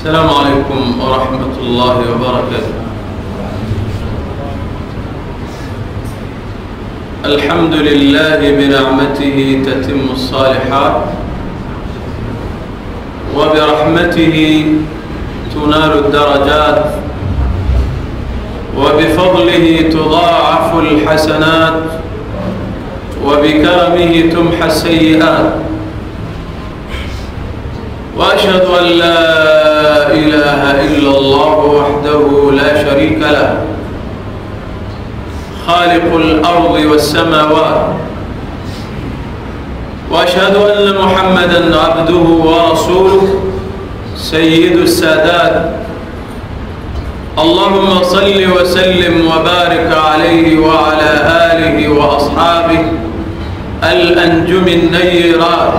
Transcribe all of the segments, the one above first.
السلام عليكم ورحمة الله وبركاته الحمد لله بنعمته تتم الصالحات وبرحمته تنال الدرجات وبفضله تضاعف الحسنات وبكرمه تمحى السيئات واشهد ان لا اله الا الله وحده لا شريك له خالق الارض والسماوات واشهد ان محمدا عبده ورسوله سيد السادات اللهم صل وسلم وبارك عليه وعلى اله واصحابه الانجم النيرات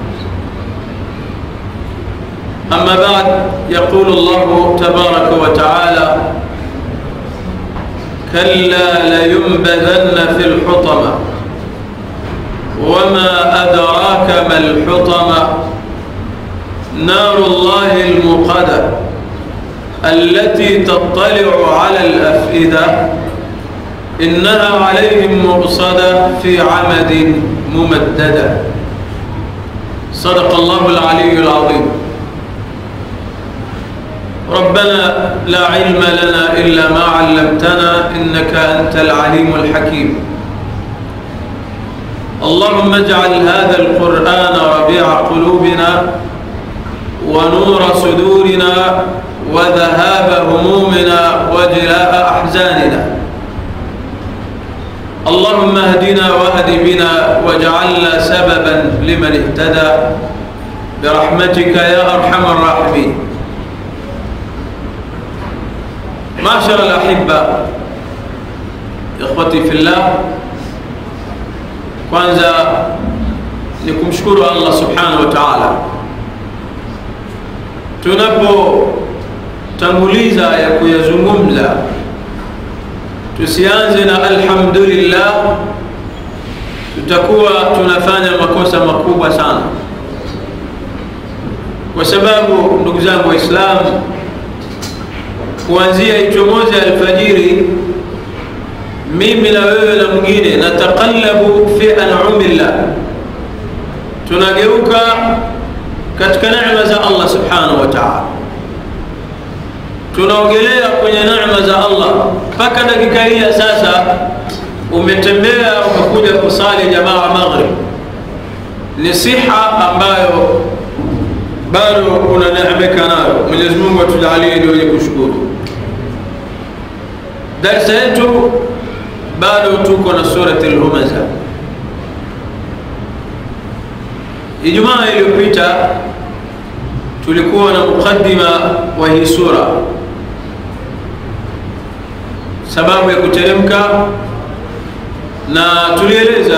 أما بعد يقول الله تبارك وتعالى كلا لينبذن في الحطمة وما أدراك ما الحطمة نار الله المقدة التي تطلع على الأفئدة إنها عليهم مؤصدة في عمد ممددة صدق الله العلي العظيم ربنا لا علم لنا إلا ما علمتنا إنك أنت العليم الحكيم اللهم اجعل هذا القرآن ربيع قلوبنا ونور صدورنا وذهاب همومنا وجلاء أحزاننا اللهم اهدنا واهد بنا واجعلنا سببا لمن اهتدى برحمتك يا أرحم الراحمين معشر الأحبة إخوتي في الله kwanza ni kumshukuru Allah subhanahu wa ta'ala tunapotanguliza ya kuyazungumza tusianze na alhamdulillah tutakuwa tunafanya makosa makubwa sana kwa sababu ndugu zangu waislamu kuanzia ichomoze alfajiri mimi na wewe na mwingine nataqallabu fi an'amillah tunageuka katika neema za Allah subhanahu wa ta'ala tunaogelea kwenye neema za Allah mpaka dakika hii ya sasa umetembea umekuja kusali jamaa maghrib ni siha ambayo bado unaneemeka nayo Mwenyezi Mungu atujalie ni wenye kushukuru darsa yetu bado tuko na surati al-Humaza. Ijumaa iliyopita tulikuwa na mukaddima wa hii sura, sababu ya kuteremka, na tulieleza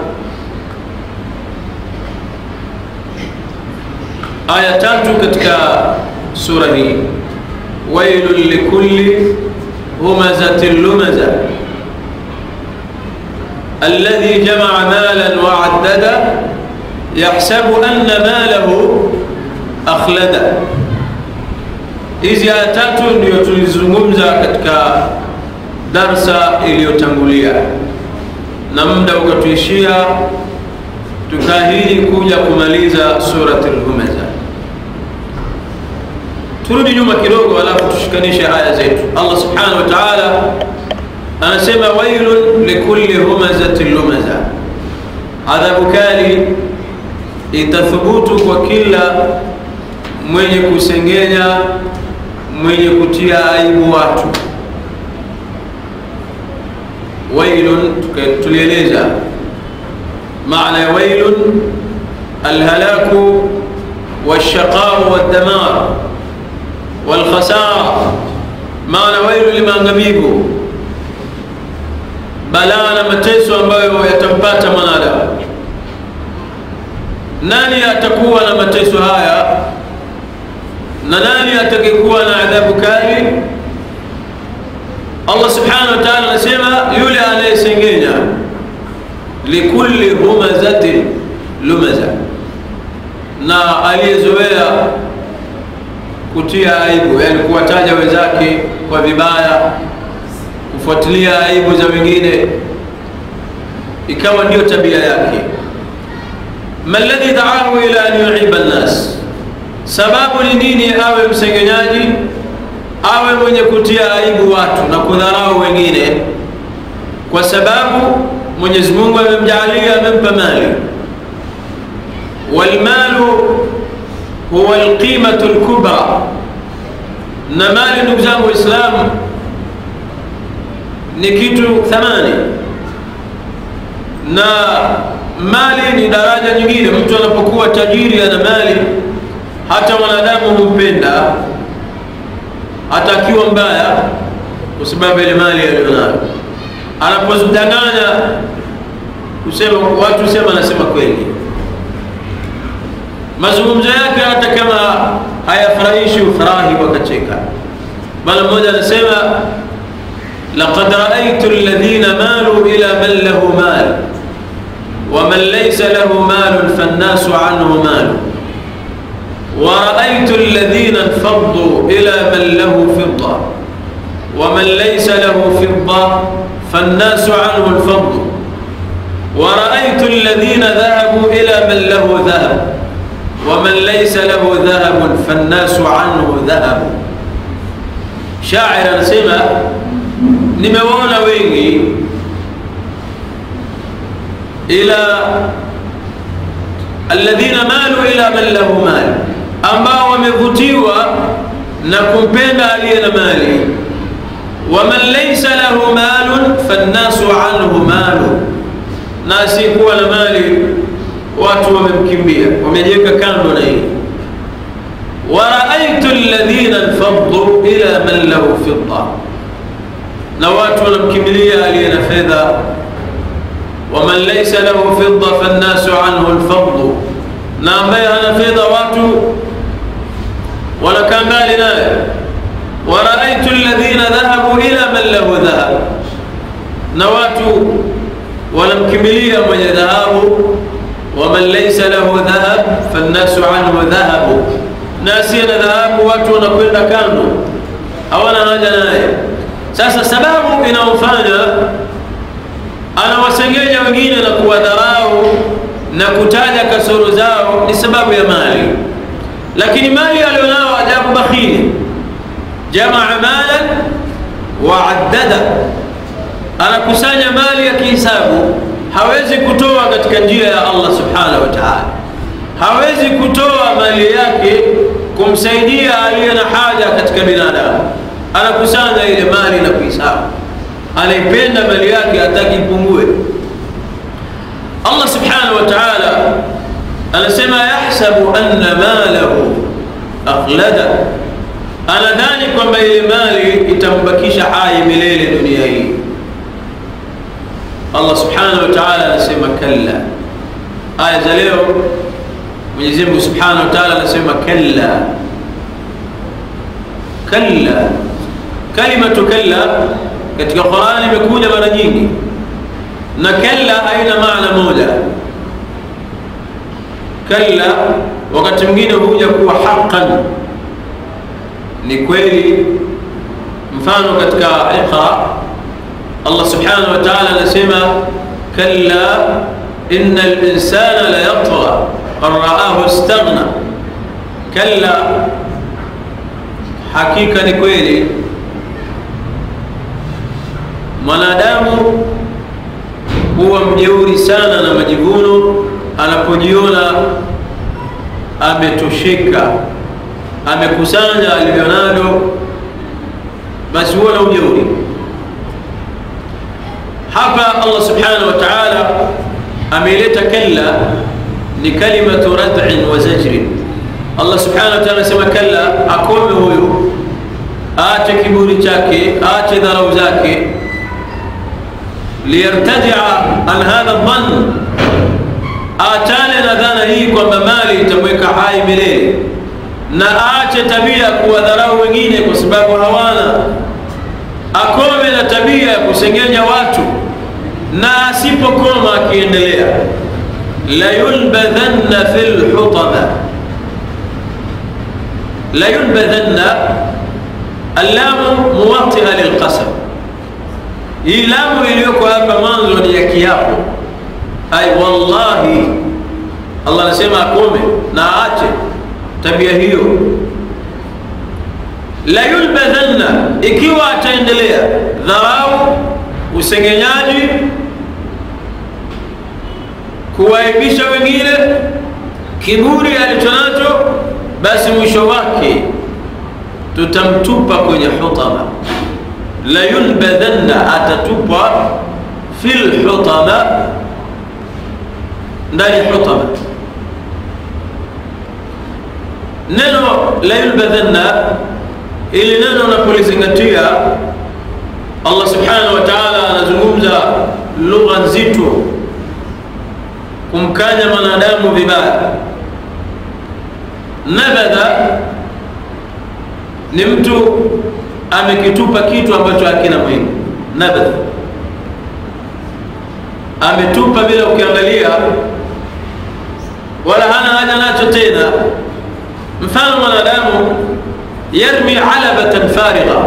aya tatu katika sura hii, wailun likulli humazatin lumaza الذي جمع مالا وعدده يحسب أن ماله أخلده hizi aya tatu ndio tulizungumza katika darsa iliyotangulia na muda ukatuishia tukaahidi kuja kumaliza surat lhumaza turudi nyuma kidogo alafu tushikanishe aya zetu allah subhanahu wa taala anasema wailun likulli humazatin lumaza, adhabu kali itathubutu kwa kila mwenye kusengenya, mwenye kutia aibu watu. Wailun tulieleza maana ya wailun, alhalaku walshaqau waddamar walkhasara. Maana wailun limaangamivu balaa na mateso ambayo yatampata mwanadamu. Nani atakuwa na mateso haya na nani atakayekuwa na adhabu kali? Allah subhanahu wa ta'ala anasema yule anayesengenya likulli humazatin lumaza, na aliyezoea kutia aibu, yani kuwataja wenzake kwa vibaya, kufuatilia aibu za wengine, ikawa ndiyo tabia yake. ma alladhi daahu ila an yuiba nnas, sababu ni nini awe msengenyaji, awe mwenye kutia aibu watu na kudharau wengine? Kwa sababu Mwenyezi Mungu amemjaalia, amempa mali. Walmalu huwa alqimatu lkubra, na mali, ndugu zangu Waislamu, ni kitu thamani, na mali ni daraja nyingine. Mtu anapokuwa tajiri, ana mali, hata wanadamu humpenda, hata akiwa mbaya, kwa sababu ile mali aliyonayo. Anapodanganya kusema watu sema, anasema kweli mazungumzo yake hata kama hayafurahishi ufurahi wakacheka. Bwana mmoja anasema laqad raaitu alladhina malu ila man lahu mal wa man laysa lahu malun fannasu anhu malu wa raaitu alladhina infaddu ila man lahu fidda wa man laysa lahu fidda fannasu anhu alfaddu wa raaitu alladhina dhahabu ila man lahu dhahab waman laysa lahu dhahabun fannasu anhu dhahabu. Shair anasema nimewaona wengi, ila alladhina malu ila man lahu mal, ambao wamevutiwa na kumpenda aliye na mali. Waman laysa lahu malun fannasu anhu malu, na asiyekuwa na mali watu wamemkimbia, wamejiweka kando na hili. wa raaitu alladhina infaddu ila man lahu fidda, na watu wanamkimbilia aliye na fedha. wa man laysa lahu fidda fannasu anhu alfaddu, na ambaye hana fedha watu wanakaa mbali naye. wa raaitu alladhina dhahabu ila man lahu dhahab, na watu wanamkimbilia mwenye dhahabu waman laysa lahu dhahab fannasu anhu dhahabu, na asiye na dhahabu watu wanakwenda kando, hawana haja naye. Sasa sababu inayofanya anawasengenya wengine na kuwadharau na kutaja kasoro zao ni sababu ya mali, lakini mali alionao ajabu bakhili, jamaa malan wa addada, anakusanya mali ya kihisabu hawezi kutoa katika njia ya Allah subhanahu wa ta'ala, hawezi kutoa mali yake kumsaidia aliye na haja katika binadamu. Anakusanya ile mali na kuhisabu, anaipenda mali yake, hataki ipungue. Allah subhanahu wa ta'ala anasema yahsabu anna malahu akhlada, anadhani kwamba ile mali itambakisha hai milele dunia hii. Allah subhanahu wa ta'ala anasema kalla. Aya za leo Mwenyezi Mungu subhanahu wa ta'ala anasema kalla, kalla. Kalimatu kalla katika Qur'ani imekuja mara nyingi, na kalla haina maana moja. Kalla wakati mwingine huja kuwa haqqan, ni kweli. Mfano katika Iqra Allah subhanahu wa ta'ala anasema kalla inna al-insana la yatgha an ra'ahu istaghna, kalla, hakika ni kweli mwanadamu huwa mjeuri sana na majivuno anapojiona ametosheka, amekusanya alivyonalo, basi huwa na ujeuri hapa Allah subhanahu wa ta'ala ameileta kalla, ni kalimatu rad'in wa zajrin. Allah subhanahu wa ta'ala anasema kalla, akome huyu, aache kiburi chake, aache dharau zake, liyartadia an hadha dhann, aachane na dhana hii kwamba mali itamweka hai milele, na aache tabia kuwadharau wengine kwa sababu hawana akome na tabia ya kusengenya watu, na asipokoma akiendelea, la yulbadhanna fil hutama, la yunbadhanna allamu muwatia lilqasam hii lamu iliyoko hapa mwanzo ni ya kiapo ai wallahi allah anasema akome na aache tabia hiyo la yulbadhanna ikiwa ataendelea dharau usengenyaji kuwaibisha wengine kiburi alichonacho basi mwisho wake tutamtupa kwenye hutama la yulbadhanna atatupwa fi lhutama ndani ya hutama neno la yulbadhanna ili neno unapolizingatia allah subhanahu wa taala anazungumza lugha nzito kumkanya mwanadamu vibaya nabadha ni mtu amekitupa kitu ambacho hakina muhimu nabadha ametupa bila ukiangalia wala hana haja nacho tena mfano mwanadamu yarmi alabatan farigha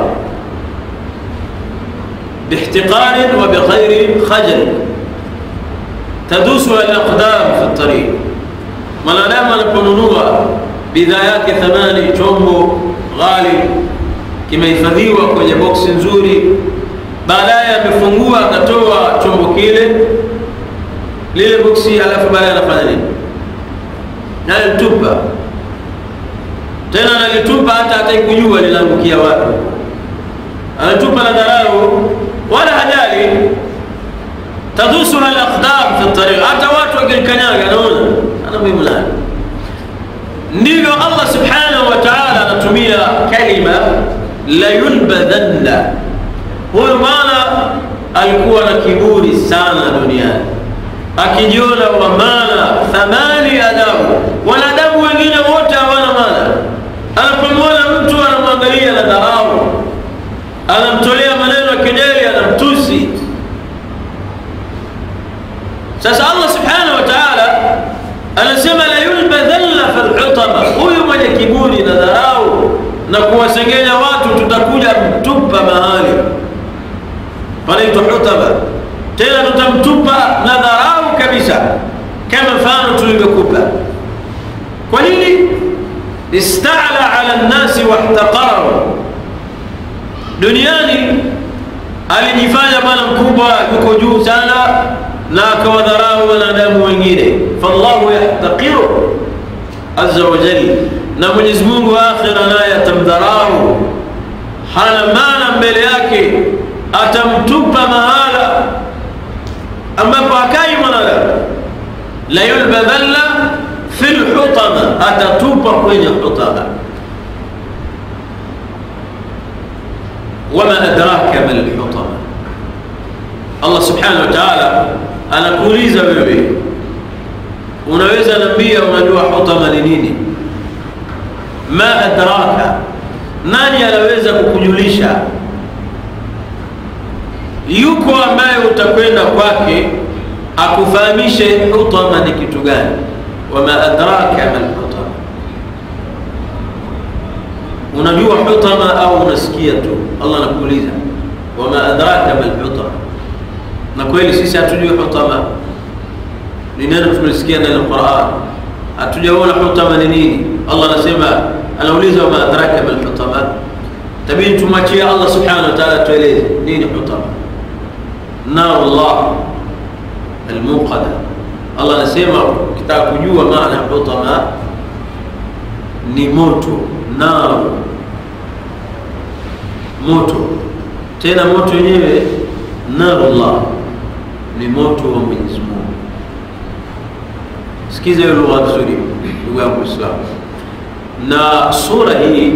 باحتقار وبغير خجل تدوسها الأقدام في الطريق mwanadamu anaponunua bidhaa yake thamani chombo ghali kimehifadhiwa kwenye boksi nzuri baadaye amefungua akatoa chombo kile lile boksi alafu baadaye anafanya nini nalitupa tena analitupa hata hataki kujua linaangukia wapi anatupa na dharau wala hajali tadusuha alaqdam fi tariq hata watu wakilikanyaga anaona ana muhimu nani ndivyo allah subhanahu wa taala anatumia kalima la yulbadhanna huyu bwana alikuwa na kiburi sana duniani akijiona wa maana thamani adabu wanadamu wengine wote hawana maana anapomwona mtu anamwangalia na dharau anamtolea maneno ya kejeli anamtusi sasa allah subhanahu wa taala anasema la yulbadhanna fi lhutama huyu mwenye kiburi na dharau na kuwasengenya watu tutakuja mtupa mahali panaitwa hutama tena tutamtupa na dharau kabisa kama mfano tulivyokupa kwa nini istala ala nnasi wahtaqaru duniani alijifanya bwana mkubwa yuko juu sana na akawadharau wanadamu wengine fallahu yahtaqiru azza wa jal na mwenyezi mungu akhira naye atamdharau hana maana mbele yake atamtupa mahala ambapo hakai mwanadamu la yulbadhanna fi lhutama atatupa kwenye hutama wama adraka ma lhutama allah subhanahu wa taala anakuuliza wewe unaweza nambia unajua hutama ni nini ma adraka nani anaweza kukujulisha yuko ambaye utakwenda kwake akufahamishe hutama ni kitu gani wama adraka ma lhutama unajua hutama au unasikia tu allah anakuuliza wama adraka ma lhutama na kweli sisi hatujui hutama ni neno tumelisikia ndani ya quran hatujaona hutama ni nini allah anasema anauliza wama adraka ma lhutama tabidi tumwachie allah subhanahu wa taala tueleze nini hutama nar llah almuqada allah anasema ukitaka kujua maana ya hutama ni moto naru moto tena moto wenyewe narullah ni moto wa mwenyezi mungu sikiza hiyo lugha vizuri ndugu yangu islamu na sura hii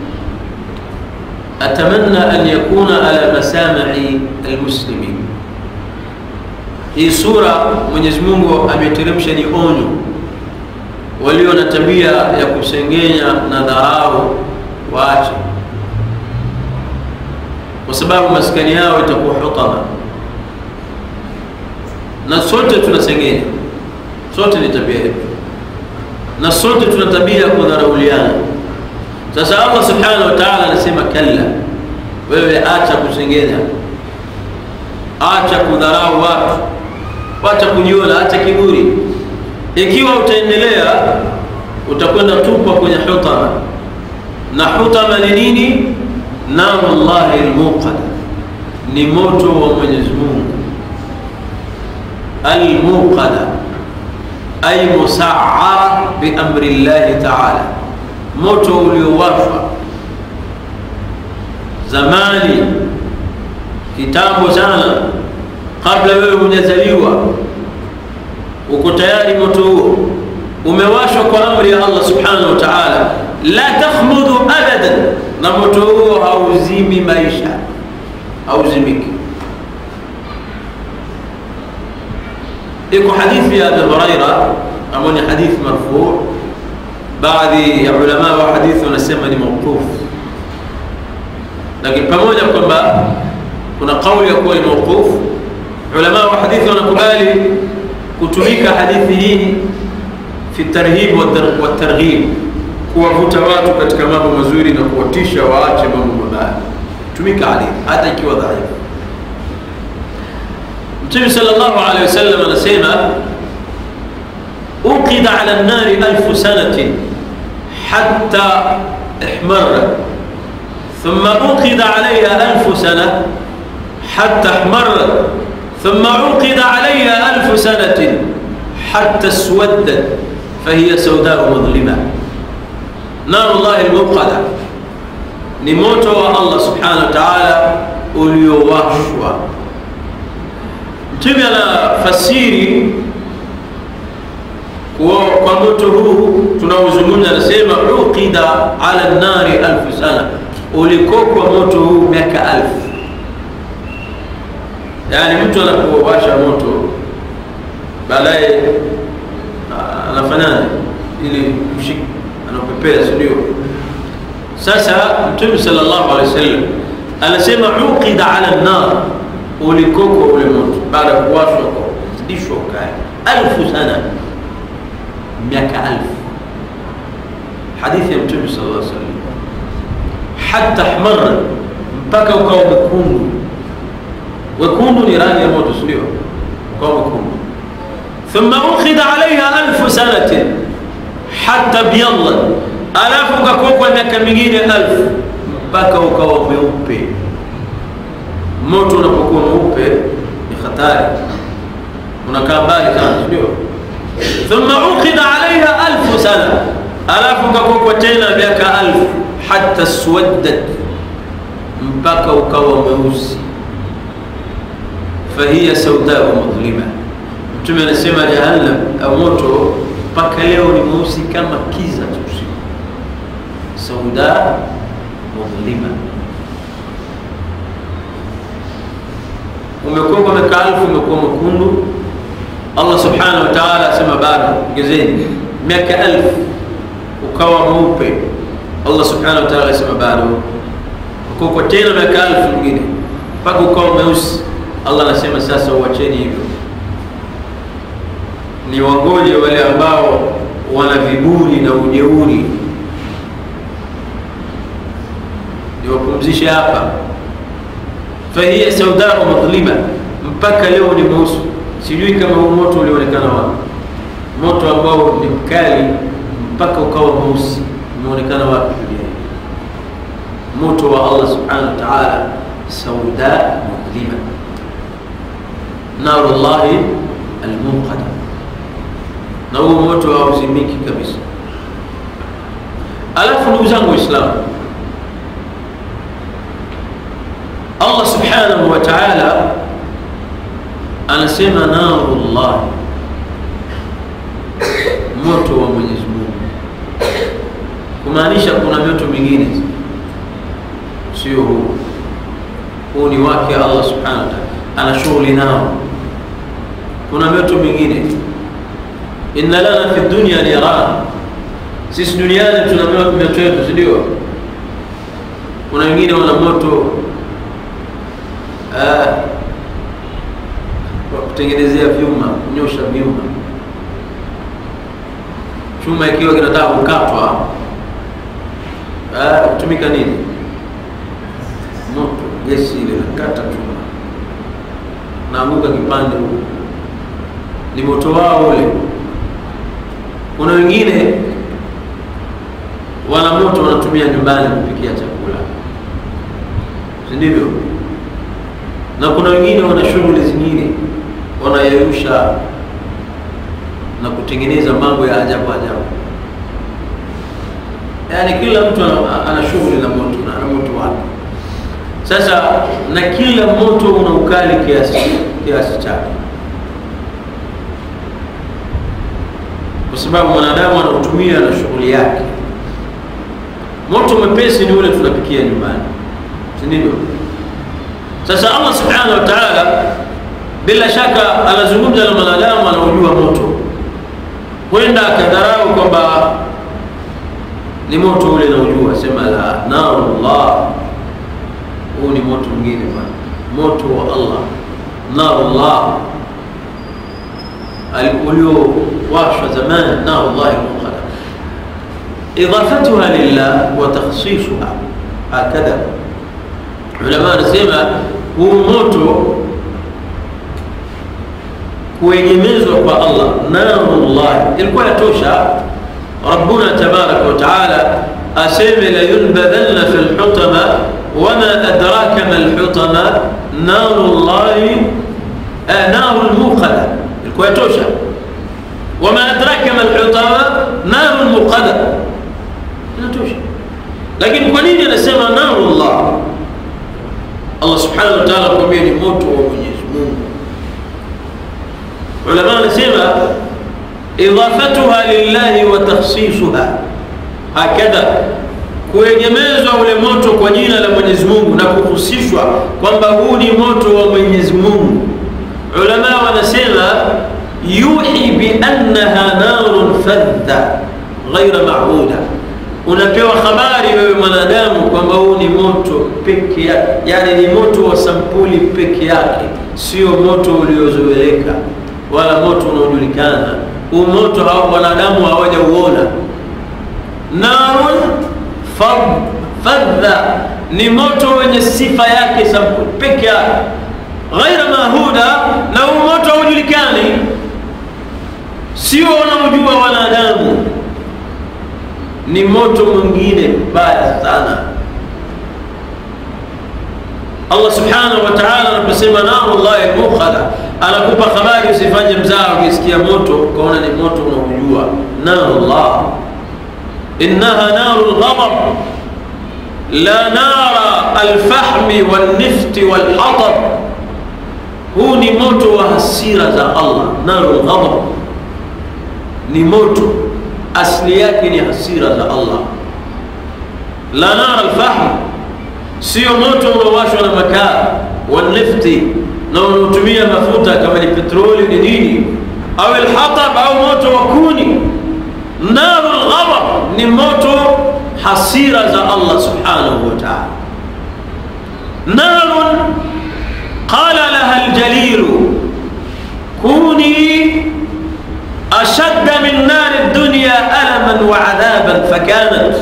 atamanna an yakuna ala masamai almuslimin hii sura mwenyezi mungu ameteremsha ni onyo walio na tabia ya kusengenya na dharau waache kwa sababu maskani yao itakuwa hutama na sote tunasengenya sote ni tabia yetu na sote tuna tabia ya kudharauliana sasa allah subhanahu wa taala anasema kalla wewe acha kusengenya acha kudharau watu acha kujiona acha kiburi ikiwa utaendelea utakwenda tupwa kwenye hutama na hutama ni nini naru llahi lmuqada ni moto wa mwenyezi mungu almuqada ay musaara biamri llahi taala moto uliowashwa zamani kitambo sana kabla wewe hujazaliwa uko tayari moto huo umewashwa kwa amri ya allah subhanahu wa taala la takhmudhu abadan na moto huo hauzimi maisha hauzimiki iko hadithi ya abi huraira ambao ni hadithi marfuu baadhi ya ulama wa hadithi wanasema ni mauqufu lakini pamoja kwamba kuna kauli ya kuwa ni mauqufu ulama wa hadithi wanakubali kutumika hadithi hii fi tarhib wa targhib kuwavuta watu katika mambo mazuri na kuwatisha waache mambo mabaya tumika hadithi hata ikiwa dhaifu mtume sallallahu alaihi wasallam anasema uqida ala nnari alfu sanatin hatta ihmarrat ثم أوقد عليها ألف سنة حتى احمرت ثم عقد عليها ألف سنة حتى اسودت فهي سوداء مظلمة نار الله الموقدة نموت الله سبحانه وتعالى uliowashwa mtume anafasiri kwa moto huu tunaozungumza anasema uqida ala nnari alfu sana ulikokwa moto huu miaka alfu yaani mtu anapowasha moto baadaye anafanyaje ili mshik anapepea sindio sasa mtume salllahu alehi wasallam anasema uqida ala nar ulikokwa ule moto baada ya kuwashwa zidishwa ukali alfu sana miaka alfu hadithi ya mtume sala llah salam hata hmara mpaka ukawa mwekundu wekundu ni rangi ya moto sindio ukawa mwekundu thumma ukhida alaiha alfu sanatin hata byadlat alafu ukakokwa miaka mingine alfu mpaka ukawa mweupe moto unapokuwa mweupe ni hatari unakaa mbali sana sindio thumma ukhida alaiha alfu sana alafu ukakokwa tena miaka alfu hata swaddat mpaka ukawa mweusi fahiya saudau mudhlima mtume anasema jahannam au moto mpaka leo ni mweusi kama kiza cha usiku sauda mudhlima umekuwa miaka alfu umekuwa mwekundu allah subhanahu wa taala asema bado ongezeni miaka alfu ukawa mweupe allah subhanahu wa taala asema bado ukokwa tena miaka alfu mingine mpaka ukawa mweusi allah anasema sasa uacheni hivyo ni wagoje wale ambao wana viburi na ujeuri niwapumzishe hapa fahiya saudau madhlima mpaka leo ni mweusi sijui kama huu moto ulionekana wapi moto ambao ni mkali mpaka ukawa mweusi umeonekana wapi duniani moto wa allah subhanahu wa taala sauda mudhlima naru llahi almunqada na huo moto hauzimiki kabisa alafu ndugu zangu waislamu allah subhanahu wa taala anasema naru llahi moto wa mwenyezi mungu kumaanisha kuna mioto mingine sio huu huu ni wake allah subhanahu wa taala ana shughuli nao kuna mioto mingine inna lana fi dunya niran sisi duniani tuna mioto yetu sindio kuna wengine wana moto wa kutengenezea vyuma kunyosha vyuma chuma ikiwa kinataka kukatwa kutumika nini? Moto, gesi ile nakata chuma, naanguka kipande huko, ni moto wao ule. Kuna wengine wana moto wanatumia nyumbani kupikia chakula, si ndivyo? Na kuna wengine wana shughuli zingine wanayeyusha na kutengeneza mambo ya ajabu ajabu. Yaani kila mtu ana, ana shughuli na moto na ana moto wake. Sasa na kila moto una ukali kiasi kiasi chake, kwa sababu mwanadamu anautumia na shughuli yake. Moto mwepesi ni ule tunapikia nyumbani, si ndivyo? Sasa Allah subhanahu wa ta'ala bila shaka anazungumza na mwanadamu anaojua moto, huenda akadharau kwamba ni moto ule naujua, sema la narullah, huu ni moto mwingine bwana, moto wa Allah, narullah uliowashwa zamani, narullahi muqada, idafatuha lillah wa takhsisuha hakadha. Ulama wanasema huu moto kuegemezwa kwa Allah, narullah ilikuwa yatosha Rabbuna tabaraka wa taala aseme la yunbadhanna fi lhutama wama adraka ma lhutama naru llahi naru lmuqada, ilikuwa yatosha. Wama adraka ma lhutama naru lmuqada, inatosha. Lakini kwa nini anasema naru llah? Allah subhanahu wa taala kwambia ni moto wa Mwenyezi Mungu. Ulama anasema idafatuha lillahi wa takhsisuha hakadha, kuegemezwa ule moto kwa jina la Mwenyezi Mungu na kuhusishwa kwamba huu ni moto wa Mwenyezi Mungu. Ulama wanasema yuhi bi annaha narun fadha ghaira mahuda, unapewa habari wewe mwanadamu kwamba huu ni moto peke yake, yani ni moto wa sampuli peke yake, sio moto uliozoeleka wala moto unaojulikana huu moto hao wanadamu hawajauona. Narun fadha ni moto wenye sifa yake sampuli peke yake, ghaira mahuda, na huu moto haujulikani, sio wanaojua wanadamu, ni moto mwingine mbaya sana. Allah subhanahu wa ta'ala anaposema narullahi almuqada, anakupa habari, usifanye mzaa ukisikia moto ukaona ni moto unaojua. Narullah innaha naru lghadab la nara alfahmi walnifti walhatab, huu ni moto wa hasira za Allah. Naru lghadab ni moto asili yake ni hasira za Allah. La nara alfahm sio moto unaowashwa na makaa wanifti na unaotumia mafuta kama ni petroli ni nini, au alhatab au moto wa kuni. Naru lghadab ni moto hasira za Allah subhanahu wa ta'ala. Narun qala laha aljalilu kuni ashadda min nari dunya alaman wa adhaban fakanat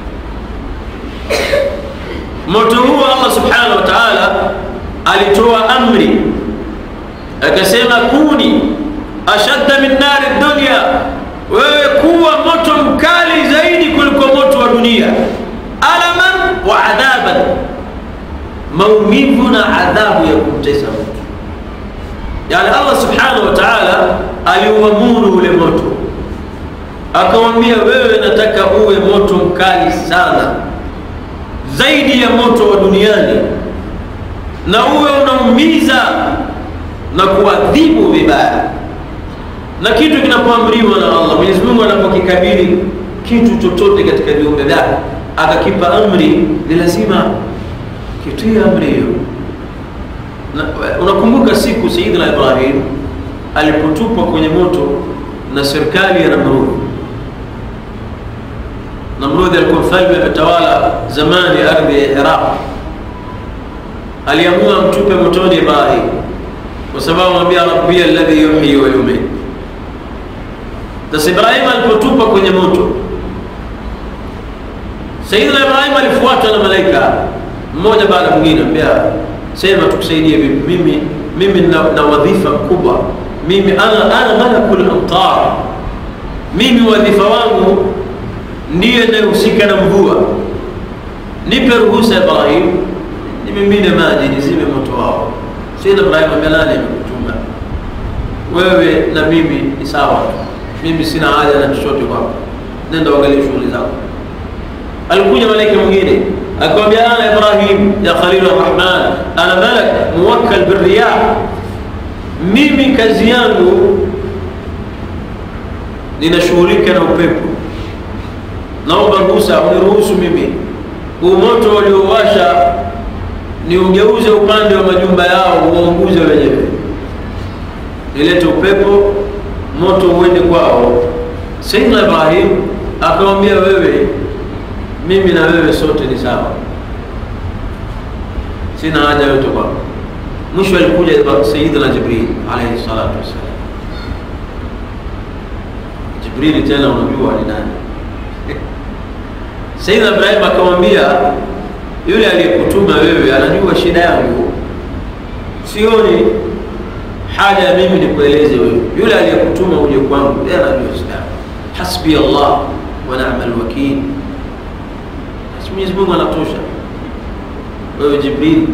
moto huo Allah subhanahu wa ta'ala alitoa amri akasema, kuni ashadda min nari dunya, wewe kuwa moto mkali zaidi kuliko moto wa dunia, alaman wa adhaban, maumivu na adhabu ya kumtesa mtu. Yani Allah subhanahu wa ta'ala aliuamuru ule moto, akamwambia wewe, nataka uwe moto mkali sana zaidi ya moto wa duniani na uwe unaumiza na kuadhibu vibaya. Na kitu kinapoamriwa na Allah, Mwenyezi Mungu anapokikabili kitu chochote katika viumbe vyake akakipa amri, ni lazima kitie amri hiyo. Unakumbuka siku Sayyidina Ibrahim alipotupwa kwenye moto na serikali ya Namrud. Namrudi alikuwa mfalme ametawala zamani ardhi ya Iraq, aliamua mtupe motoni Ibrahim kwa sababu amwambia rabbi alladhi yuhyi wa yumiit. Sasa Ibrahim alipotupa kwenye moto, Sayyidina Ibrahim alifuatwa na malaika mmoja baada ya mwingine, ambia sema tukusaidie vipi? Mimi mimi na, na wadhifa mkubwa mimi, ana ana malakul amtar, mimi wadhifa wangu ndiye anayehusika na mvua. Nipe ruhusa Ibrahim, nimimine maji nizime moto wao. Sayyidina Ibrahim amelala, nimekutuma wewe na mimi ni sawa, mimi sina haja na chochote kwako, nenda uangalie shughuli zako. Alikuja malaika mwingine akamwambia, ana Ibrahim ya Khalil Rahman, ana malak muwakkal birriyah, mimi kazi yangu ninashughulika na upepo, naomba ruhusa, uniruhusu mimi huu moto waliowasha ni ugeuze upande wa majumba yao, uwaunguze wenyewe, nilete upepo, moto uende kwao. Sayyidina Ibrahim akamwambia, wewe mimi na wewe sote ni sawa, sina haja yote kwako. Mwisho alikuja Sayyidina Jibril alayhi salatu wassalam. Jibrili tena unajua ni nani? Sayyidina Ibrahim akamwambia, yule aliyekutuma wewe anajua shida yangu, sioni haja ya mimi nikueleze wewe. Yule aliyekutuma uje kwangu, yeye anajua shida yangu. Hasbi Allah wa ni'mal wakil Mwenyezi Mungu anatosha. Wewe Jibril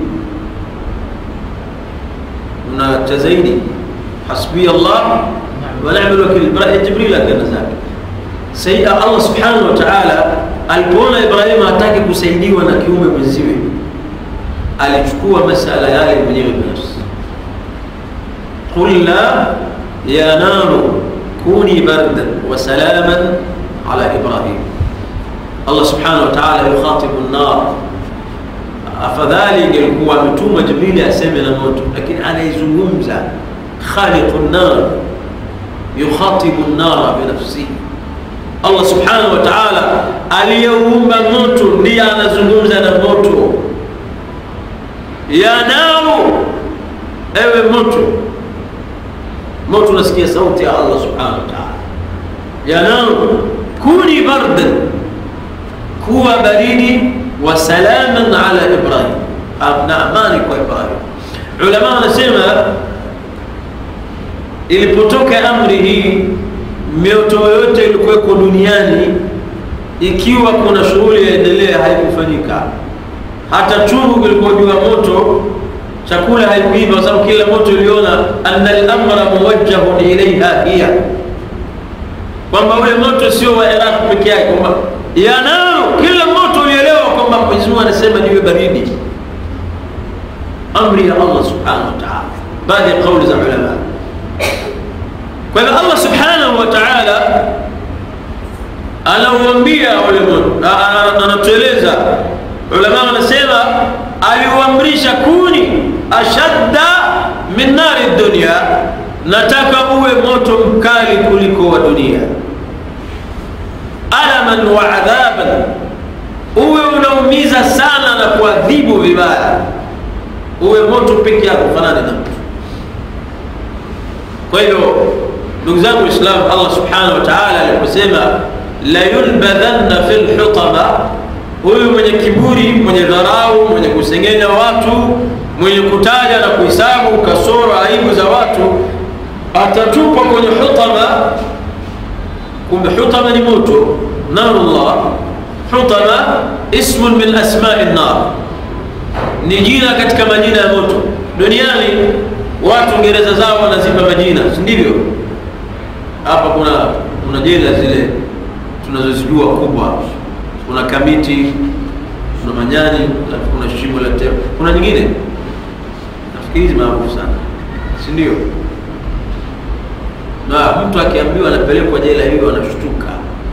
una zaidi, hasbi Allah wa ni'mal wakil. Jibril akaenda zake. Sayyida Allah subhanahu wa ta'ala alipoona Ibrahim hataki kusaidiwa na kiume mwenziwe, alichukua masala yale mwenyewe binafsi. Qulna ya naru kuni bardan wa salaman ala Ibrahim Allah subhanahu wa ta'ala yukhatibu an-nar. Afadhali ingelikuwa ametuma Jibrili aseme na moto, lakini anaizungumza khaliqu an-nar, yukhatibu an-nar binafsihi. Allah subhanahu wa ta'ala aliyeumba moto ndiye anazungumza na moto, ya naru, ewe moto. Moto unasikia sauti ya Allah subhanahu wa ta'ala, ya naru kuni bardan kuwa baridi wa salaman ala Ibrahim, na amani kwa Ibrahim. Ulama wanasema ilipotoka amri hii, mioto yoyote ilikuweko duniani, ikiwa kuna shughuli yaendelea, haikufanyika. Hata chungu kilikuwa juu ya moto, chakula haikuiva, kwa sababu kila moto iliona anna al-amra muwajjahun ilaiha hiya, kwamba ule moto sio wa Iraq peke yake, kwamba yanao kila moto ulielewa kwamba Mwenyezi Mungu anasema niwe baridi. Amri ya Allah subhanahu wa ta'ala, baadhi ya kauli za ulama. Kwa hivyo Allah subhanahu wa ta'ala anauambia ule moto, anatueleza ulama wanasema aliuamrisha kuni ashadda min nari dunya, nataka uwe moto mkali kuliko wa dunia alaman wa adhaban, uwe unaumiza sana na kuadhibu vibaya, uwe moto peke yako, fanane na mtu. Kwa hivyo ndugu zangu Waislamu, Allah subhanahu wa ta'ala aliposema la yulbadhanna fil hutama, huyu mwenye kiburi, mwenye dharau, mwenye kusengenya watu, mwenye kutaja na kuhesabu kasoro, aibu za watu, atatupwa kwenye hutama kumbe hutama ni moto narullah hutama ismun min asmai nar ni jina katika majina ya moto duniani watu ngereza zao wanazipa majina si ndivyo hapa kuna kuna jela zile tunazozijua kubwa kuna kamiti kuna manyani kuna shimo la teo kuna nyingine nafikiri hizi maarufu sana si ndio na mtu akiambiwa anapelekwa jela hiyo anashtuka.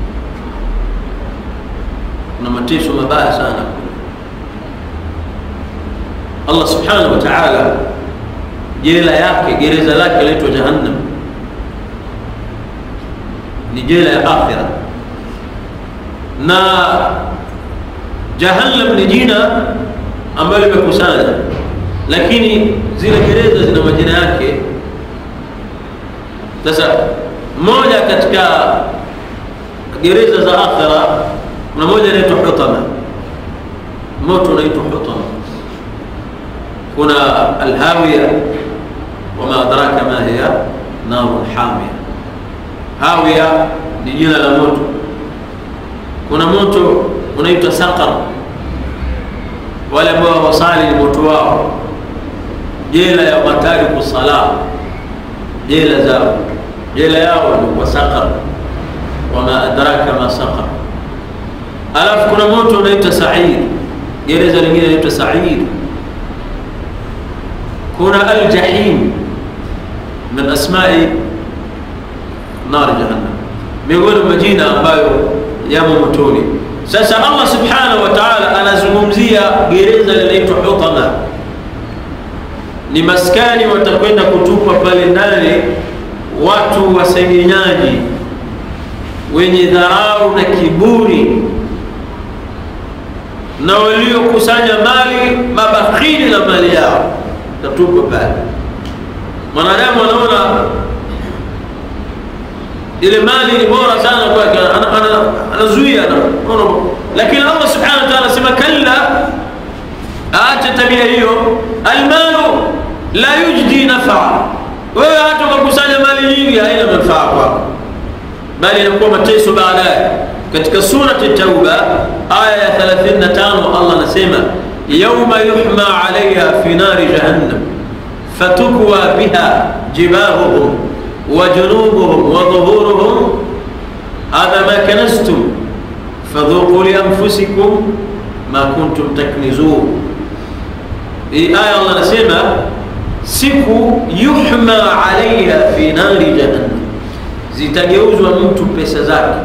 Kuna mateso mabaya sana. Allah subhanahu wa ta'ala jela yake, gereza lake laitwa Jahannam, ni jela ya akhira, na Jahannam ni jina ambalo limekusanya, lakini zile gereza zina majina yake. Sasa moja katika gereza za akhira kuna moja inaitwa Hutama moto unaitwa hutama kuna alhawiya wama adraka ma hiya narun hamia hawiya ni jina la moto kuna moto unaitwa saqar wale ambao wasali ni moto wao jela ya matariku sala jela zao jela yao ni kwa saqar wama adraka ma saqar alafu kuna moto unaitwa said gereza lingine inaitwa said kuna aljahim min asmai nar jahannam miongoni mwa majina ambayo yamo motoni sasa allah subhanahu wa taala anazungumzia gereza linaitwa hutama ni maskani watakwenda kutupa pale ndani watu wasengenyaji wenye dharau na kiburi na waliokusanya mali mabakhili na mali yao tatupa pale mwanadamu anaona ile mali ni bora sana kwake anazuia lakini allah subhanahu wa taala anasema kalla aache tabia hiyo almalu la yujdi nafaa wewe hata ukakusanya mali nyingi haina manufaa kwako bali inakuwa mateso baadaye katika surati tauba aya ya 35 allah anasema yauma yuhma alaiha fi nari jahannam fatukwa biha jibahuhum وجنوبهم وظهورهم هذا ما كنزتم فذوقوا لأنفسكم ما كنتم تكنزون hii aya allah anasema siku yuhma alaiha fi nari jahannam zitageuzwa mtu pesa zake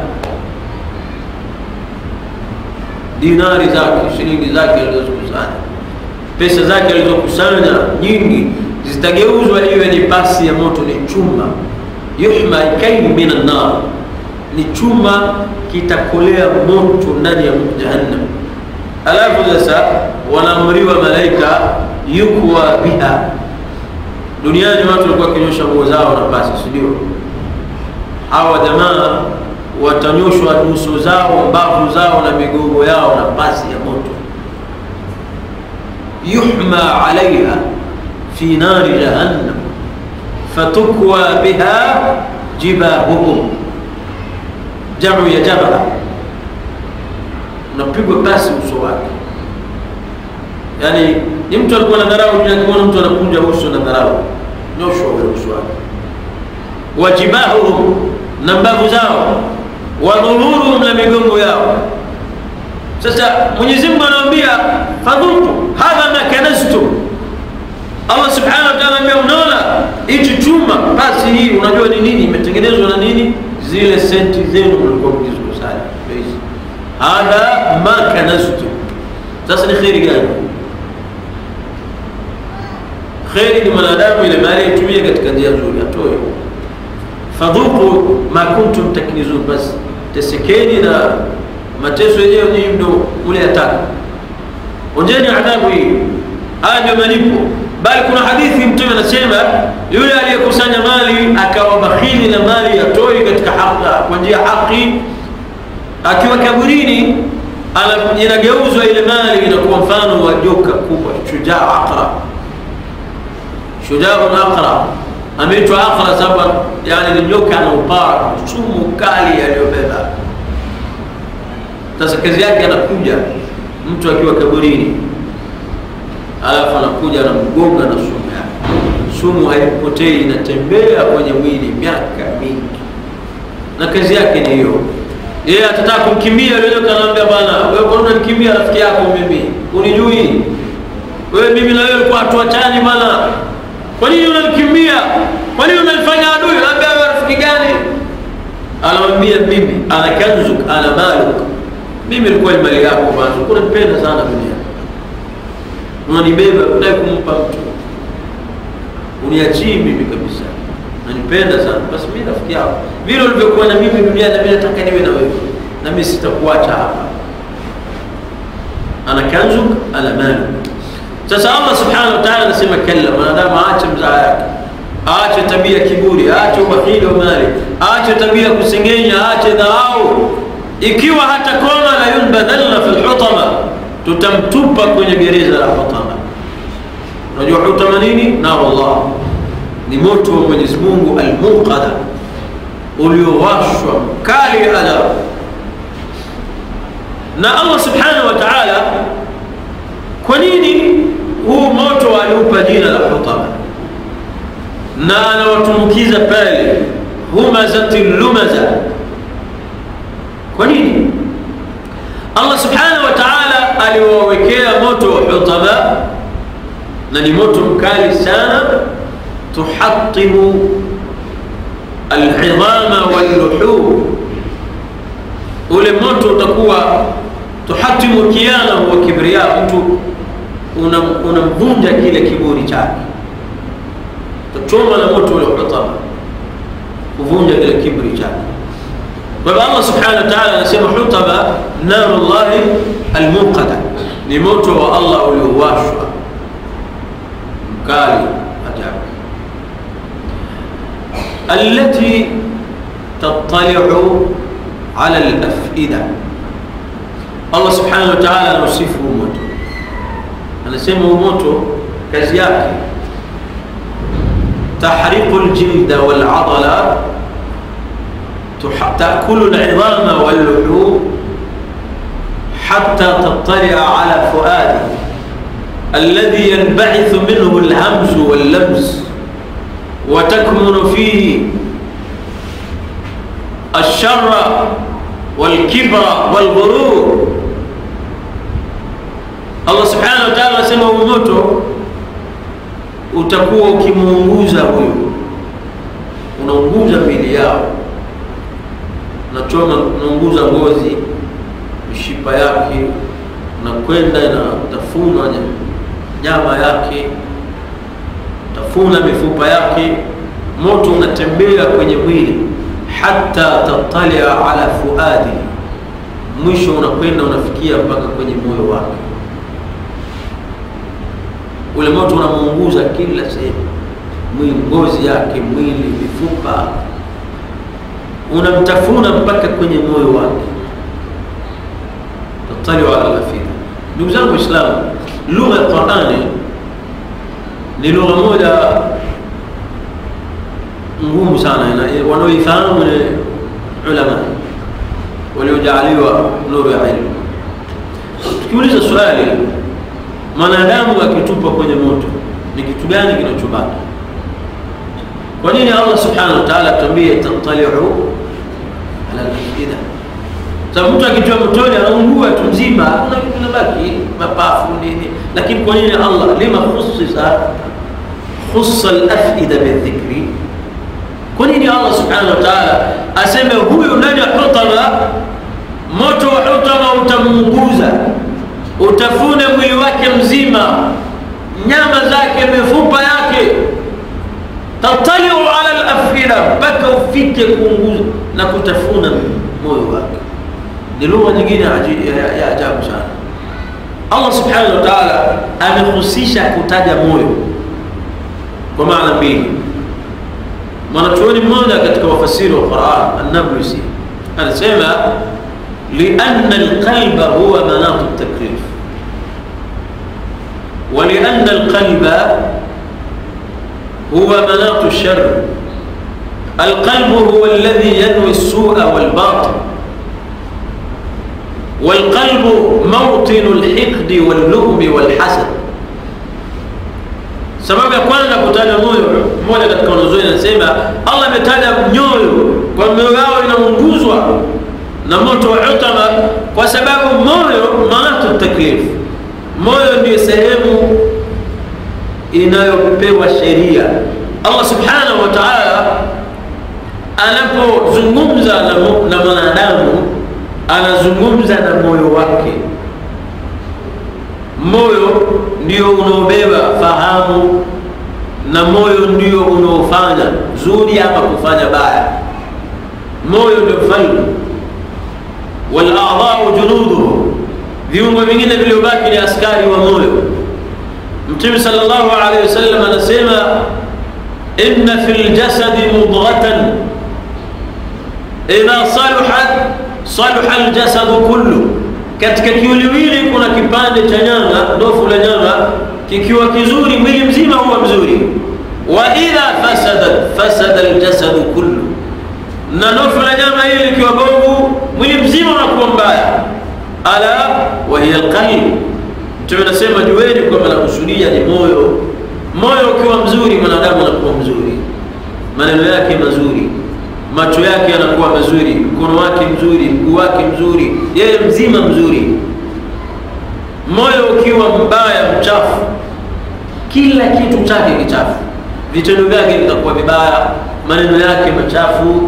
dinari zake shilingi zake alizozikusanya pesa zake alizokusanya nyingi zitageuzwa iwe ni pasi ya moto ni chuma yuhma kaini min annar ni chuma kitakolea moto ndani ya jahannam alafu sasa wanaamriwa malaika yukwa biha duniani watu walikuwa wakinyosha nguo zao na pasi sindio hawa jamaa watanyoshwa nyuso zao mbavu zao na migongo yao na pasi ya moto yuhma alaiha fi nari jahannam fatukwa biha jibahuhum jamu ya jabha unapigwa pasi uso wake yaani ni mtu alikuwa na dharau akimwona mtu anakunja uso na dharau nyoshwa ule uso wake wajibahuhum na mbavu zao wadhuhuruhum na migongo yao sasa mwenyezi mungu anaambia fadhuku hadha ma kanaztum allah subhanahu wa taala ambia unaona hichi chuma basi hii unajua ni nini imetengenezwa na nini zile senti zenu mlikuwa mkizikusanya hadha ma kanaztum sasa ni kheri gani kheri ni mwanadamu ile mali aitumie katika njia nzuri atoe fadhuku ma kuntum taknizun basi tesekeni na mateso yenyewe nyinyi ndo ule ataka onjeni adhabu hii haya ndio malipo bali kuna hadithi mtume anasema yule aliyekusanya mali akawa bakhili na mali atoi katika haki kwa njia haki akiwa kaburini inageuzwa ile mali inakuwa mfano wa joka kubwa shujaa aqra shujaun aqra ameitwa aqra sababu yani ni joka na upara sumu kali aliyobeba sasa kazi yake anakuja mtu akiwa kaburini alafu anakuja anamgonga na sumu yake sumu haipotei inatembea kwenye mwili miaka mingi na kazi yake ni hiyo yeye atataka kumkimbia yule joka anaambia bwana wewe kwa nini unanikimbia rafiki yako mimi unijui wewe mimi na wewe ulikuwa hatuachani bwana kwa nini unanikimbia kwa nini unanifanya adui labda wewe rafiki gani anamwambia mimi ana kanzuk ana maluk mimi ilikuwa ni mali yako bwana unanipenda sana dunia unanibeba unataka kumpa mtu uniachii mimi kabisa nanipenda sana basi mimi rafiki yako vile ulivyokuwa na mimi duniani na mimi nataka niwe na wewe na mimi sitakuacha hapa ana kanzuk ana maluk sasa allah subhanahu wa taala anasema kalla mwanadamu aache mzaa yake aache tabia kiburi aache ubakhili wa mali aache tabia kusengenya aache dharau ikiwa hata koma la yunbadhanna fi lhutama tutamtupa kwenye gereza la hutama unajua hutama nini narullah ni moto wa mwenyezi mungu almuqada uliowashwa mkali adhabu na allah subhanahu wa taala kwa nini huu moto aliupa jina la hutama na anawatumbukiza pale humazati lumaza kwa nini allah subhanahu wa taala aliwawekea moto wa hutama na ni moto mkali sana tuhatimu alhidhama walluhum ule moto utakuwa tuhatimu kianahu wa kibria mtu unamvunja una kile kiburi chake utachoma na moto ule hutama kuvunja kile kiburi chake kwa hivyo allah subhanahu wa taala anasema hutama narullahi almuqada ni moto wa allah uliowashwa mkali ajabu التي تطلع على الأفئدة الله سبحانه وتعالى نصفه موتو anasema moto kazi yake tahriqu ljilda waladala takulu lidama walluhum حتى تطلع على فؤادي الذي ينبعث منه الهمز واللمس وتكمن فيه الشر والكبر والغرور Allah subhanahu wa ta'ala anasema huu moto utakuwa ukimuunguza huyu, unaunguza mili yao, unachoma, unaunguza ngozi, mishipa yake, unakwenda inatafunwa nyama yake, tafuna mifupa yake, moto unatembea kwenye mwili hata tatalia ala fuadi, mwisho unakwenda unafikia mpaka kwenye moyo wake ule moto unamuunguza kila sehemu, mwili, ngozi yake, mwili, mifupa, unamtafuna mpaka kwenye moyo wake. tataliu ala lafida. Ndugu zangu Waislamu, lugha ya Qurani ni lugha moja ngumu sana, wanaoifahamu ni ulama waliojaaliwa nuru ya ilmu. Tukiuliza swali mwanadamu akitupa kwenye moto ni kitu gani kinachobaki? Kwa nini Allah subhanahu wa ta'ala atuambie tataliu ala al-afida? Sababu mtu akitiwa motoni anaungua tu mzima, hakuna kitu kinabaki, mapafu nini. Lakini kwa nini Allah lima khussisa khussa al-afida bidhikri? Kwa nini Allah subhanahu wa ta'ala aseme huyu ndani ya hutama, moto wa hutama utamuunguza utafune mwili wake mzima, nyama zake, mifupa yake, tataliu ala lafida, mpaka ufike kuunguza na kutafuna moyo wake. Ni lugha nyingine ya ajabu sana. Allah subhanahu wa ta'ala amehusisha kutaja moyo kwa maana mbili. Mwanachuoni mmoja katika wafasiri wa Quran An-Nablusi anasema lianna alqalba huwa manatu taklif ولأن القلب هو مناط الشر القلب هو الذي ينوي السوء والباطل والقلب موطن الحقد واللؤم والحسد sababu ya kwanza kutaja moyo mmoja katika wanazuoni anasema allah ametaja nyoyo kwa mioyo yao inaunguzwa na moto wa utama kwa sababu moyo manatu taklifu moyo ndiyo sehemu inayopewa sheria. Allah subhanahu wa ta'ala anapozungumza na, na mwanadamu anazungumza na moyo wake. Moyo ndio unaobeba fahamu na moyo ndio unaofanya zuri ama kufanya baya. Moyo ndio mfalme, wal a'dha'u junuduhu viungo vingine vilivyobaki ni askari wa moyo. Mtume sallallahu alaihi wasallam anasema inna fil jasadi mudghatan idha saluhat saluha aljasadu kullu katika kiwiliwili kuna kipande cha nyanga ndofu la nyanga kikiwa kizuri mwili mzima huwa mzuri wa idha fasadat fasada aljasadu kullu na ndofu la nyama hili likiwa bovu mwili mzima unakuwa mbaya ala wa hiya alqalb mtume anasema jueni kwamba nakusudia ni moyo moyo ukiwa mzuri mwanadamu anakuwa mzuri maneno yake mazuri macho yake yanakuwa mazuri mkono wake mzuri mguu wake mzuri yeye mzima mzuri moyo ukiwa mbaya mchafu kila kitu chake kichafu vitendo vyake vitakuwa vibaya maneno yake machafu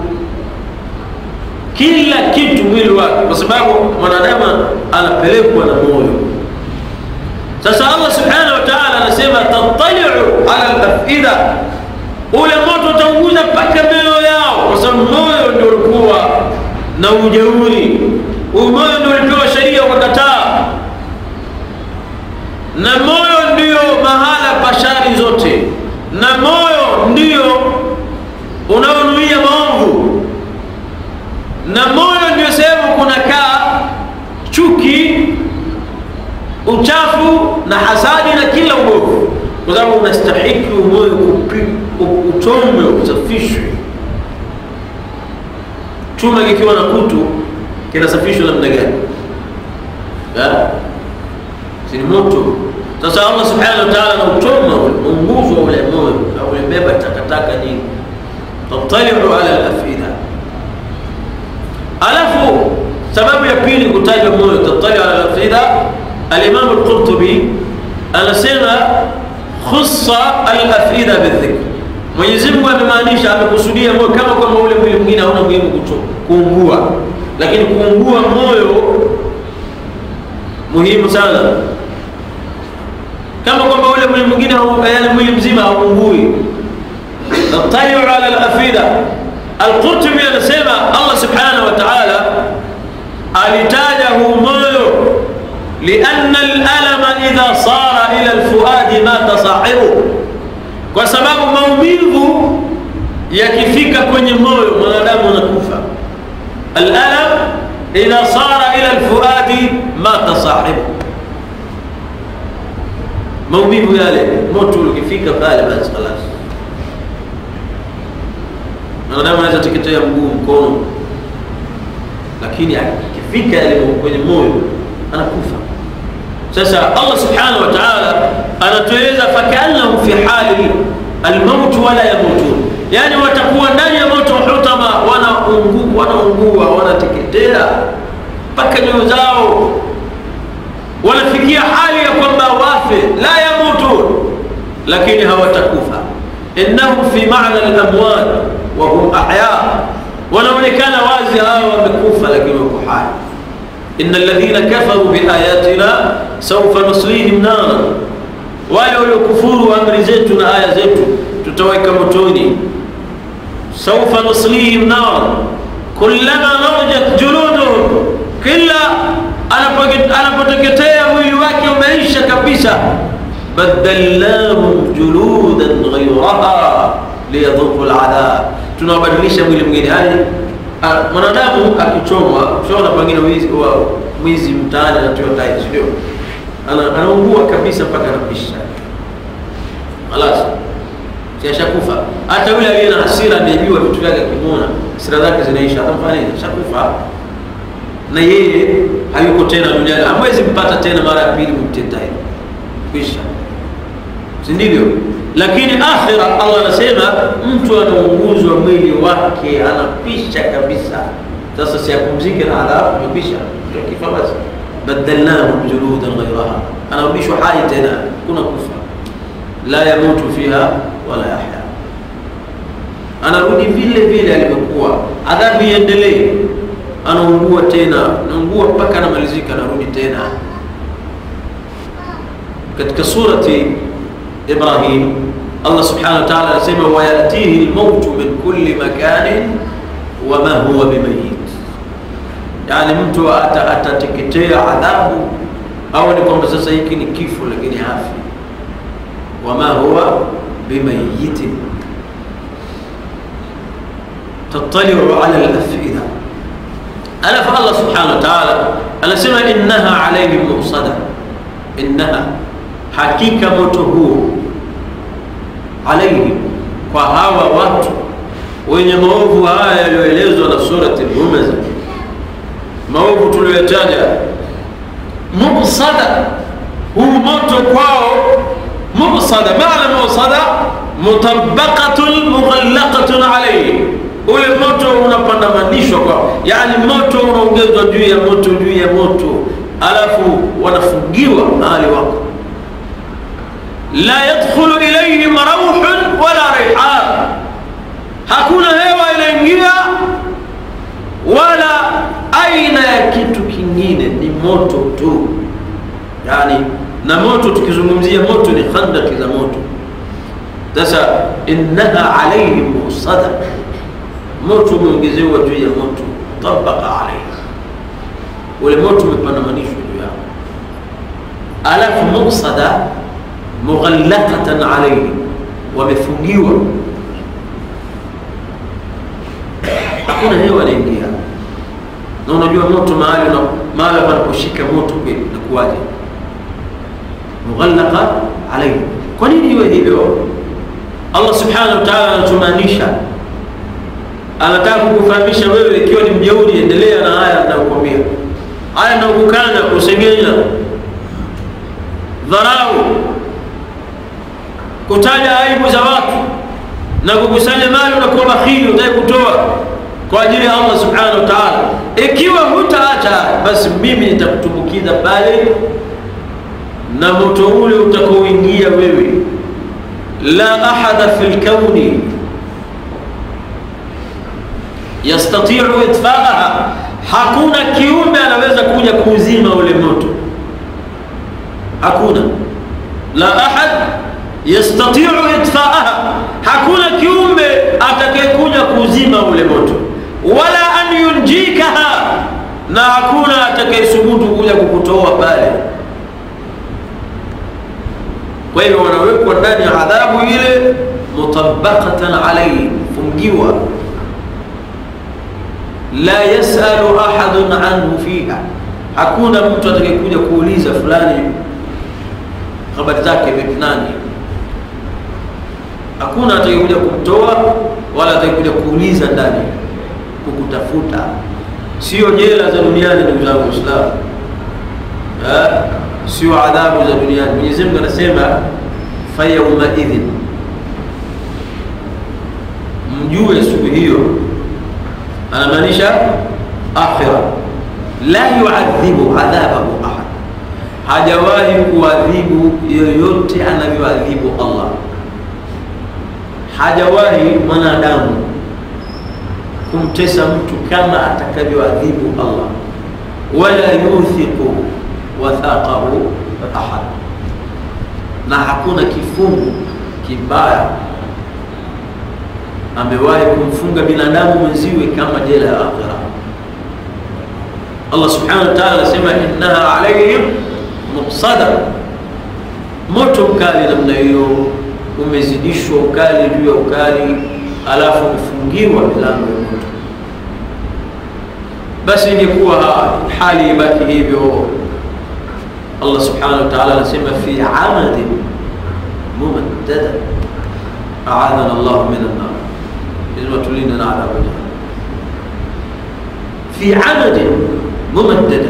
kila kitu mwili wake kwa sababu mwanadamu anapelekwa na moyo sasa allah subhanahu wa taala anasema tattaliu ala lafida ule moto utaunguza mpaka mioyo yao kwa sababu moyo ndio ulikuwa na ujeuri moyo ndio ulipewa sheria ukakataa na moyo ndio mahala pa shari zote na moyo ndio unaonuia maovu na moyo ndio sehemu kunakaa chuki uchafu na hasadi na kila ubovu kwa sababu unastahiki moyo uchomwe usafishwe chuma kikiwa na kutu kinasafishwa namna gani sini moto sasa allah subhanahu wa taala anauchoma unguzwa ule moyo aulebeba takataka nyingi tattaliu ala lafida alafu sababu ya pili kutajwa moyo tattaliu ala lafida alimamu lqurtubi anasema khussa alafida bildhikr mwenyezi mungu amemaanisha amekusudia moyo kama kwamba ule mwili mwingine hauna muhimu kuungua lakini kuungua moyo muhimu sana kama kwamba ule mwili mwingine yani mwili mzima hauungui nataliu ala lafida alqurtubi anasema allah subhanahu wa taala alitaja huu moyo lianna alalama idha sara ila lfuadi mata sahibu kwa sababu maumivu yakifika kwenye moyo mwanadamu anakufa alalam idha sara ila lfuadi mata sahibu maumivu yale moto ukifika pale basi khalas mwanadamu anaweza teketea mguu mkono lakini akifika yale kwenye moyo anakufa sasa allah subhanahu wa taala anatueleza fakaannahum fi hali almauti wala yamutun yani watakuwa ndani ya moto hutama wanaungua wanaungua wanateketea mpaka nyoyo zao wanafikia hali ya kwamba wafe la yamutun lakini hawatakufa innahum fi mana lamwat wahum ahya wanaonekana wazi hawa wamekufa lakini wako hai إن الذين كفروا بآياتنا سوف نصليهم نارا wale waliokufuru amri zetu na aya zetu tutaweka motoni saufa nuslihim nar kullama narjat juluduhum kila anapoteketea mwili wake umeisha kabisa badalnahum juludan ghairaha liyadhuku ladhab tunawabadilisha mwili mwingine yani mwanadamu akichomwa ushaona pengine mwizi mtaani anatiwa tai sindio anaungua kabisa mpaka anapisha halas siashakufa hata yule aliye na hasira ameibiwa vitu vyake akimwona hasira zake zinaisha atamfanya nini shakufa na yeye hayuko tena duniani hamwezi mpata tena mara ya pili mtetai kwisha si ndivyo lakini akhira allah anasema mtu anaunguzwa mwili wake anapisha kabisa sasa siapumzike na adhabu imepisha kifa basi badalnahum juludan ghairaha anarudishwa hai tena kuna kufa la yamutu fiha wala yahya anarudi vile vile alivyokuwa adhabu iendelee anaungua tena naungua mpaka anamalizika anarudi tena katika surati ibrahim allah subhanahu wa taala anasema wayatihi lmautu min kulli makanin wama huwa bimayit yani mtu atateketea adhabu au ni kwamba sasa hiki ni kifo lakini hafi wama huwa bimayitin tattaliu ala lafida alafu allah subhanahu wa taala anasema innaha alaihim musada innaha hakika moto huo alaihim kwa hawa watu wenye maovu haya yaliyoelezwa na surati lhumaza maovu tuliyoyataja mubsada huu moto kwao mubsada maana mubsada mutabaqatun mughallaqatun alaihi ule moto unapandamanishwa kwao yani moto unaongezwa juu ya moto juu ya moto alafu wanafungiwa mahali wako la yadkhulu ilaihim rauhun wala raihan hakuna hewa inaingia wala aina ya kitu kingine ni moto tu yani na moto tukizungumzia moto ni khandaki za moto sasa innaha alaihim musada moto umeongezewa juu ya moto tabaka alaihi ule moto umepandamanishwa juu yao alafu musada mughallaqatan alaihi wamefungiwa hakuna hewa inaingia na unajua moto mahali na mahali panaposhika moto kweli nakuwaje mughallaqa alaihi kwa nini iwe hivyo allah subhanahu wa taala anatumaanisha anataka kukufahamisha wewe ikiwa ni mjeuri endelea na haya anayokwambia haya naokukana kusengenya dharau kutaja aibu za watu na kukusanya mali unakuwa bakhili utaki kutoa kwa ajili ya allah subhanahu wa taala ikiwa hutaacha basi mimi nitakutumbukiza pale na moto ule utakaoingia wewe la ahada fi lkauni yastatiu itfaaha hakuna kiumbe anaweza kuja kuuzima ule moto hakuna la ahad yastatiu itfaaha hakuna kiumbe atakayekuja kuuzima ule moto wala an yunjikaha na hakuna atakayesubutu kuja kukutoa pale kwa hivyo wanawekwa ndani ya adhabu ile mutabaqatan alaihi fungiwa la yasalu ahadun anhu fiha hakuna mtu atakayekuja kuuliza fulani habari zake vipi nani hakuna atakayekuja kumtoa wala atakayekuja kuuliza ndani kukutafuta sio jela za duniani ndugu zangu waislamu sio adhabu za duniani mwenyezi mungu anasema fayaumaidhin mjue siku hiyo anamaanisha akhira la yuadhibu adhabahu ahad hajawahi kuadhibu yoyote anavyoadhibu allah hajawahi mwanadamu kumtesa mtu kama atakavyoadhibu allah wala yuthiqu wathaqahu ahad na hakuna kifungu kibaya amewahi kumfunga binadamu mwenziwe kama jela ya akhira allah subhanahu wa taala anasema innaha alaihim muqsada moto mkali namna hiyo umezidishwa ukali juu ya ukali alafu umefungiwa milango ya moto basi ingekuwa hali ibaki hivyo allah subhanahu wa taala anasema fi amadin mumaddada aadhana llahu min annar lazima tulinde na adhabu jahannam fi amadin mumaddada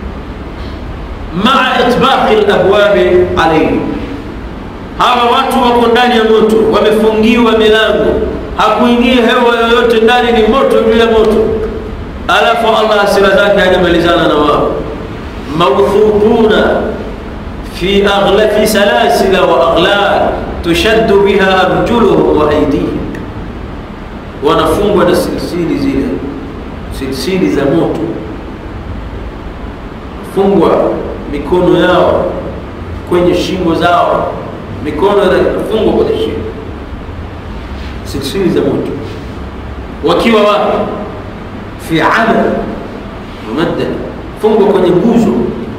maa itbaqi labwabi alaihim hawa watu wako ndani ya moto wamefungiwa milango hakuingia hewa yoyote ndani ni moto juu ya moto alafu allah hasira zake hajamalizana na wao mawthubuna fi aghla fi salasila wa aghlal tushaddu biha arjuluhum wa aydihim wanafungwa na silsili zile silsili za moto fungwa mikono yao kwenye shingo zao mikono inafungwa kwenye shingo silsili za moto wakiwa wapi fi amal mumaddada fungwa kwenye nguzo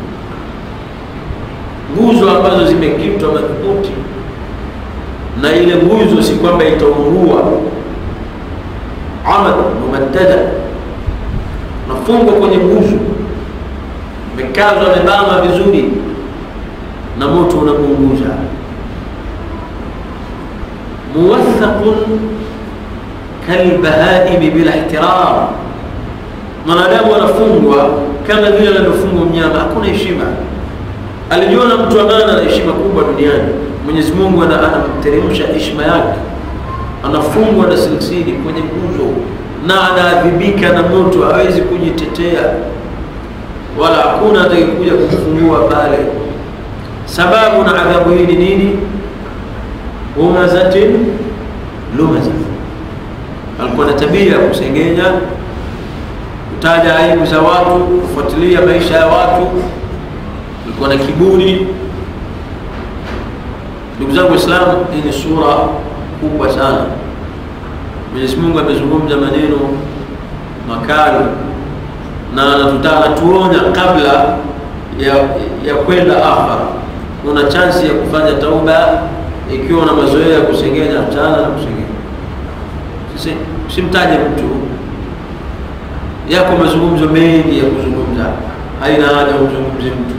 nguzo ambazo zimekitwa madhubuti na ile nguzo si kwamba itaungua amal mumaddada unafungwa kwenye nguzo, umekazwa, amebama vizuri, na moto unamuunguza. muwathaqun kalbahaimi bila ihtiram, mwanadamu anafungwa kama vile anavyofungwa mnyama, hakuna heshima. Alijiona mtu amana na heshima kubwa duniani, Mwenyezi Mungu anamteremsha heshima yake, anafungwa na silsili kwenye nguzo na anaadhibika na moto, hawezi kujitetea wala hakuna atakayekuja kumfungua pale. Sababu na adhabu hii ni nini? humazatin lumaza, alikuwa na tabia ya kusengenya, kutaja aibu za watu, kufuatilia maisha ya watu, alikuwa na kiburi. Ndugu zangu Waislamu, hii ni sura kubwa sana. Mwenyezi Mungu amezungumza maneno makali na anatuonya kabla ya, ya kwenda akhera. Una chansi ya kufanya tauba ikiwa na mazoea ya kusengenya, achana na kusengenya. Sisi usimtaje mtu, yako mazungumzo mengi ya kuzungumza, haina haja umzungumze mtu,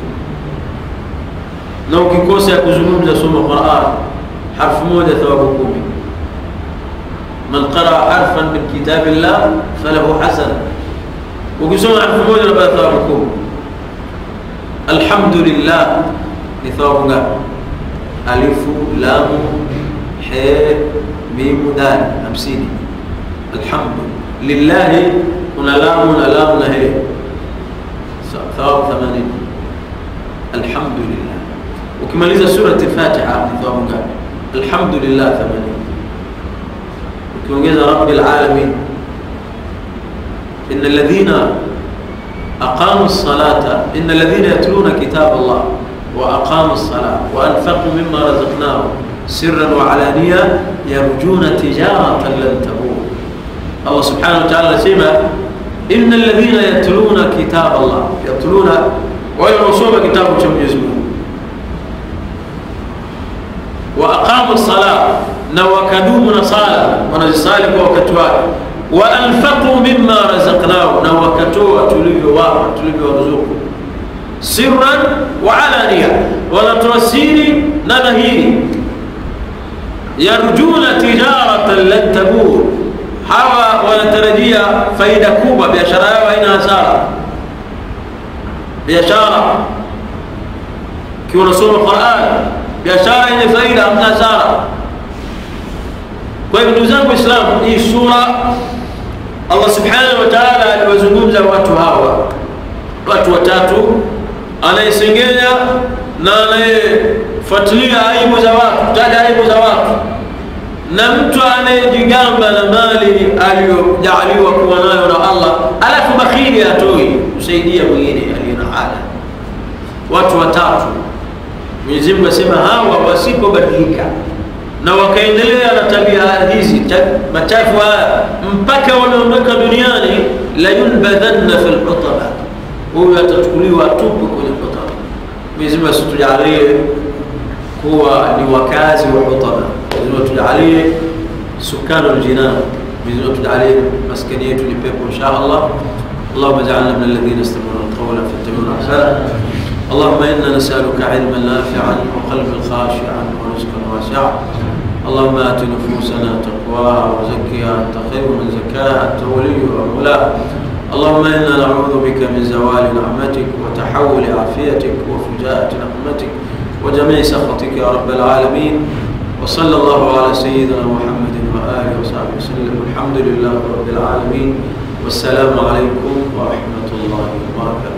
na ukikosa ya kuzungumza, soma Qur'an, harfu moja thawabu kumi. Man qaraa harfan min kitabillah falahu hasana, ukisoma harfu moja unapata thawabu kumi. Alhamdulillah ni thawabu ngapi? alifu lamu he mimu dal hamsini. Alhamdu lillahi kuna lamu na lamu na he thawabu themanini. Alhamdulillah ukimaliza surati Fatiha ni thawabu ngapi? Alhamdulillah themanini. Ukiongeza rabbil alamin, inna alladhina aqamu as-salata inna alladhina yatluna kitab Allah وأقاموا الصلاة وأنفقوا مما رزقناهم سرا وعلانية يرجون تجارة لن تبور الله سبحانه وتعالى سمع إن الذين يتلون كتاب الله يتلون ويرسون كتاب كم يزمون وأقاموا الصلاة نوكدوا من صلاة ونزصالك وكتوات وأنفقوا مما رزقناهم نوكتوا تلبي واحد تلبي ورزقوا sirran wa alania, wanatoa siri na dhahiri. Yarjuna tijaratan lan tabur, hawa wanatarajia faida kubwa, biashara yao haina hasara. Biashara kiwa unasoma Qur'an, biashara yenye faida, hamna hasara. Kwa hivyo ndugu zangu Waislamu, hii sura Allah subhanahu wa ta'ala aliwazungumza watu hawa, watu watatu anayesengenya na anayefuatilia aibu za watu, taja aibu za watu, na mtu anayejigamba na mali aliyojaaliwa kuwa nayo na Allah, alafu bakhili atoi kusaidia mwingine aliye na hada. Watu watatu Mwenyezi Mungu asema hawa wasipobadilika na wakaendelea na tabia hizi machafu haya mpaka wameondoka duniani, la yunbadhanna fil hutama huyu atachukuliwa tupu kwenye hutama. Mwenyezi Mungu asitujalie kuwa ni wakazi wa hutama. Mwenyezi Mungu atujalie sukanu aljinan. Mwenyezi Mungu atujalie maskani yetu ni pepo insha Allah. اللهم اجعلنا من الذين يستمعون القول فيتبعون احسنه اللهم انا نسالك علما نافعا وقلبا خاشعا ورزقا واسعا اللهم ات نفوسنا تقواها وزكها انت خير من زكاها انت وليها ومولاها اللهم انا نعوذ بك من زوال نعمتك وتحول عافيتك وفجاءة نقمتك وجميع سخطك يا رب العالمين وصلى الله على سيدنا محمد واله وصحبه وسلم الحمد لله رب العالمين والسلام عليكم ورحمه الله وبركاته